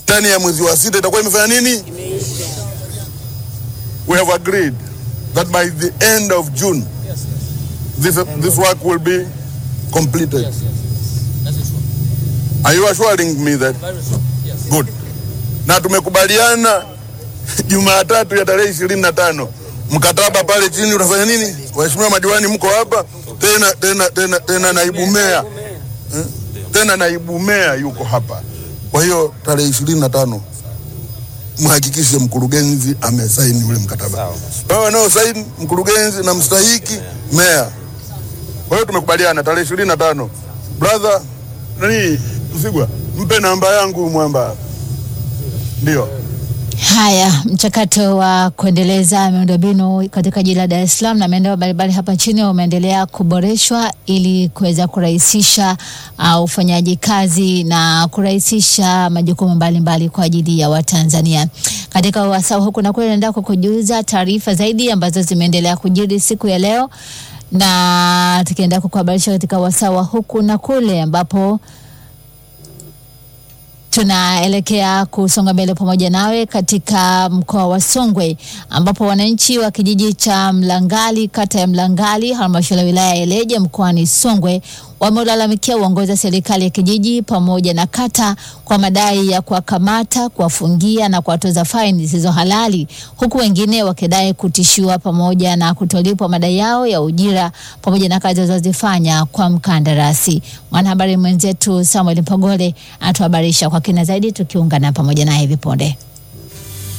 ndani ya mwezi wa sita itakuwa imefanya nini? We have agreed that by the end of June this, this work will be completed. Are you assuring me that? Good. Na tumekubaliana Jumatatu ya tarehe ishirini na tano mkataba pale chini utafanya nini? Waheshimiwa madiwani mko hapa tena, tena, tena, tena naibu meya eh? tena naibu meya yuko hapa. Kwa hiyo tarehe ishirini na tano mhakikishe mkurugenzi amesaini ule mkataba. Wao wanaosaini mkurugenzi na mstahiki meya. Kwa hiyo tumekubaliana tarehe ishirini na tano. Brother nani Msigwa, mpe namba yangu mwamba. Ndio. Haya, mchakato wa kuendeleza miundombinu katika jiji la Dar es Salaam na maeneo mbalimbali hapa nchini umeendelea kuboreshwa ili kuweza kurahisisha uh, ufanyaji kazi na kurahisisha majukumu mbalimbali kwa ajili ya Watanzania. Katika wasaa huku na kule, naenda kukujuza taarifa zaidi ambazo zimeendelea kujiri siku ya leo, na tukienda kukuhabarisha katika wasaa wa huku na kule ambapo tunaelekea kusonga mbele pamoja nawe katika mkoa wa Songwe ambapo wananchi wa kijiji cha Mlangali kata ya Mlangali halmashauri ya wilaya ya Ileje mkoani Songwe wameulalamikia uongozi wa serikali ya kijiji pamoja na kata kwa madai ya kuwakamata, kuwafungia na kuwatoza faini zisizo halali, huku wengine wakidai kutishiwa pamoja na kutolipwa madai yao ya ujira pamoja na kazi walizozifanya kwa mkandarasi. Mwanahabari mwenzetu Samuel Mpogole anatuhabarisha kwa kina zaidi, tukiungana pamoja naye hivi punde.